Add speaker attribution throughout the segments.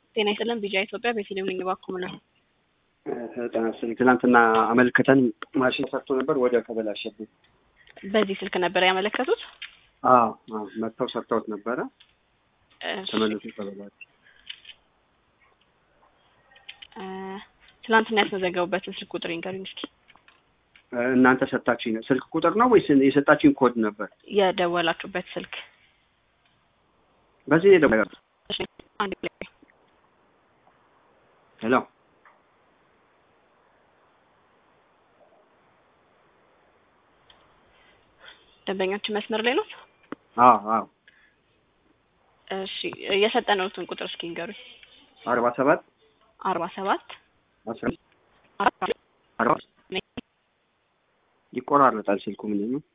Speaker 1: ጤና ይስጥልን ቢጃ ኢትዮጵያ ቤተልሔም ነኝ እባክዎ ምን ነው
Speaker 2: ጤና ይስጥልኝ ትናንትና አመልክተን ማሽን ሰርቶ ነበር ወደ ተበላሸብን
Speaker 1: በዚህ ስልክ ነበር ያመለከቱት
Speaker 2: አዎ አዎ መጥተው ሰርተውት ነበረ
Speaker 1: እሺ፣
Speaker 2: ተመልሶ ተበላሸ
Speaker 1: እ ትናንትና ያስመዘገቡበትን ስልክ ቁጥር ይንገሩኝ እስኪ
Speaker 2: እናንተ ሰጣችኝ ነው ስልክ ቁጥር ነው ወይስ የሰጣችኝ ኮድ ነበር
Speaker 1: የደወላችሁበት ስልክ
Speaker 2: በዚህ ሄደ
Speaker 1: እሺ፣ አንድ ላይ
Speaker 2: ሄሎ
Speaker 1: ደንበኛችን መስመር ላይ ነው
Speaker 2: አዎ አዎ
Speaker 1: እሺ የሰጠነውትን ቁጥር እስኪ ንገሩኝ
Speaker 2: አርባ ሰባት
Speaker 1: አርባ ሰባት
Speaker 2: አስራ አርባ ይቆራረጣል ስልኩ ምንድን ነው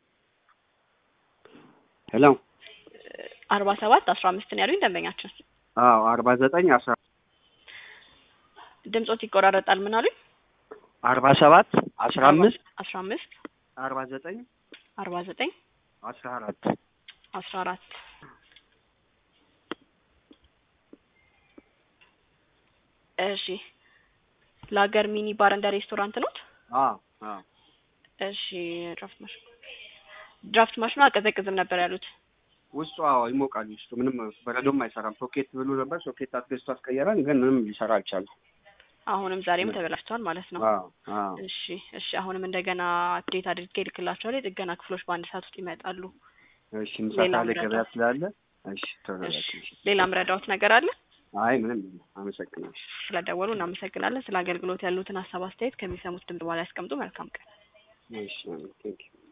Speaker 2: ሄሎ
Speaker 1: አርባ ሰባት አስራ አምስት ነው ያሉኝ ደንበኛችን
Speaker 2: አዎ አርባ ዘጠኝ አስራ
Speaker 1: ድምጾት ይቆራረጣል ምን አሉኝ
Speaker 2: አርባ ሰባት አስራ አምስት
Speaker 1: አስራ አምስት
Speaker 2: አርባ ዘጠኝ
Speaker 1: አርባ ዘጠኝ
Speaker 2: አስራ አራት
Speaker 1: አስራ አራት እሺ ለሀገር ሚኒ ባር እንደ ሬስቶራንት ኖት
Speaker 2: አዎ አዎ
Speaker 1: እሺ ድራፍት ማሽን ድራፍት ማሽኑ አቀዘቅዝም ነበር ያሉት
Speaker 2: ውስጡ አዎ ይሞቃል ውስጡ ምንም በረዶም አይሰራም ሶኬት ብሎ ነበር ሶኬት አስገዝቶ አስቀየረን ግን ምንም ሊሰራ አልቻለም
Speaker 1: አሁንም ዛሬም ተበላሽተዋል ማለት ነው
Speaker 2: አዎ አዎ
Speaker 1: እሺ እሺ አሁንም እንደገና አፕዴት አድርጌ እልክላቸዋለሁ የጥገና ክፍሎች በአንድ ሰዓት ውስጥ ይመጣሉ
Speaker 2: እሺ ምሳ
Speaker 1: ሌላ
Speaker 2: ካለ
Speaker 1: ምረዳው?
Speaker 2: ገበያ ስላለ እሺ
Speaker 1: እሺ
Speaker 2: ተረጋግጥ እሺ
Speaker 1: ሌላ ምረዳዎት ነገር አለ
Speaker 2: አይ ምንም የለም አመሰግናለሁ
Speaker 1: ስለደወሉ እናመሰግናለን ስለ አገልግሎት ያሉትን ሀሳብ አስተያየት ከሚሰሙት ድምፅ በኋላ ያስቀምጡ መልካም ቀን
Speaker 2: እሺ ቴንክ ዩ